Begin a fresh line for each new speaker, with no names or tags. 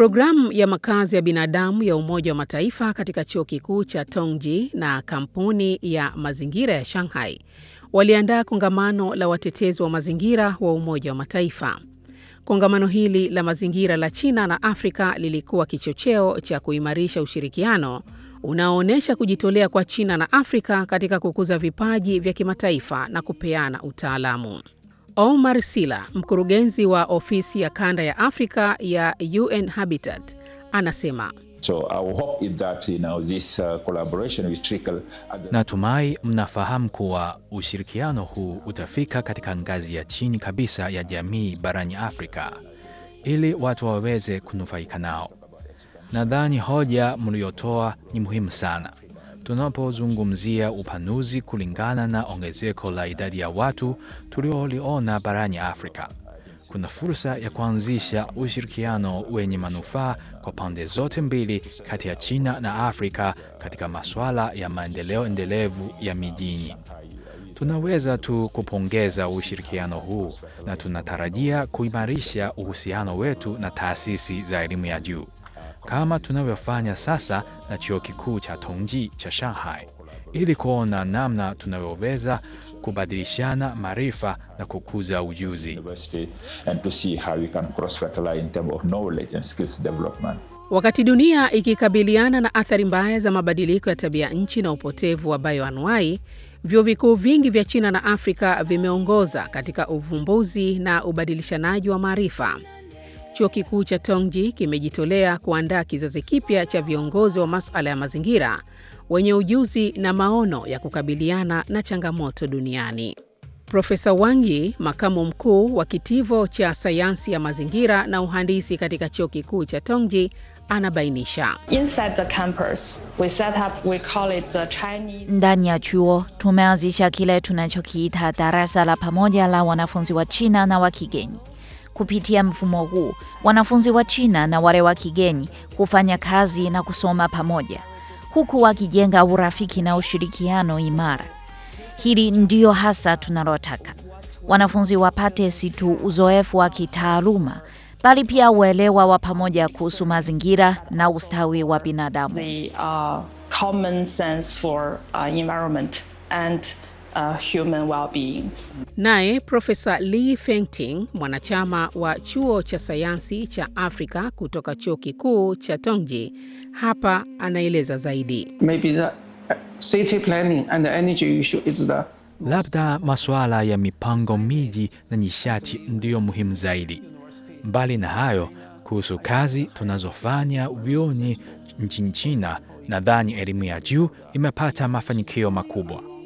Programu ya makazi ya binadamu ya Umoja wa Mataifa katika chuo kikuu cha Tongji na kampuni ya mazingira ya Shanghai waliandaa kongamano la watetezi wa mazingira wa Umoja wa Mataifa. Kongamano hili la mazingira la China na Afrika lilikuwa kichocheo cha kuimarisha ushirikiano unaoonyesha kujitolea kwa China na Afrika katika kukuza vipaji vya kimataifa na kupeana utaalamu. Omar Sila, mkurugenzi wa ofisi ya kanda ya Afrika ya UN Habitat, anasema
So our hope is that, you know, this uh, collaboration will trickle at the
Natumai mnafahamu kuwa ushirikiano huu utafika katika ngazi ya chini kabisa ya jamii barani Afrika ili watu waweze kunufaika nao. Nadhani hoja mliotoa ni muhimu sana tunapozungumzia upanuzi kulingana na ongezeko la idadi ya watu tulioliona barani Afrika. Kuna fursa ya kuanzisha ushirikiano wenye manufaa kwa pande zote mbili kati ya China na Afrika katika masuala ya maendeleo endelevu ya mijini. Tunaweza tu kupongeza ushirikiano huu na tunatarajia kuimarisha uhusiano wetu na taasisi za elimu ya juu kama tunavyofanya sasa na chuo kikuu cha Tongji cha Shanghai ili kuona namna tunavyoweza kubadilishana maarifa na kukuza ujuzi.
university and to see how we can cross-fertilize in terms of knowledge and skills development.
Wakati dunia ikikabiliana na athari mbaya za mabadiliko ya tabia nchi na upotevu wa bioanuai, vyuo vikuu vingi vya China na Afrika vimeongoza katika uvumbuzi na ubadilishanaji wa maarifa. Chuo kikuu cha Tongji kimejitolea kuandaa kizazi kipya cha viongozi wa masuala ya mazingira wenye ujuzi na maono ya kukabiliana na changamoto duniani. Profesa Wang Yi, makamu mkuu wa kitivo cha sayansi ya mazingira na uhandisi katika chuo kikuu cha Tongji, anabainisha.
Inside the campus, we set up, we call it the Chinese
Ndani ya chuo tumeanzisha kile tunachokiita darasa la pamoja la wanafunzi wa China na wa kigeni. Kupitia mfumo huu, wanafunzi wa China na wale wa kigeni hufanya kazi na kusoma pamoja, huku wakijenga urafiki na ushirikiano imara. Hili ndio hasa tunalotaka. Wanafunzi wapate si tu uzoefu wa kitaaluma, bali pia uelewa wa pamoja kuhusu mazingira na ustawi wa binadamu.
the uh, common sense for uh, environment and uh, human well-beings.
Naye Profesa Li Fengting, mwanachama wa chuo cha sayansi cha Afrika kutoka chuo kikuu cha Tongji, hapa anaeleza zaidi.
maybe the uh, city planning and the energy issue is the
Labda masuala ya mipango miji na nishati ndiyo muhimu zaidi. Mbali na hayo, kuhusu kazi tunazofanya vyuoni nchini China, nadhani elimu ya juu imepata mafanikio makubwa.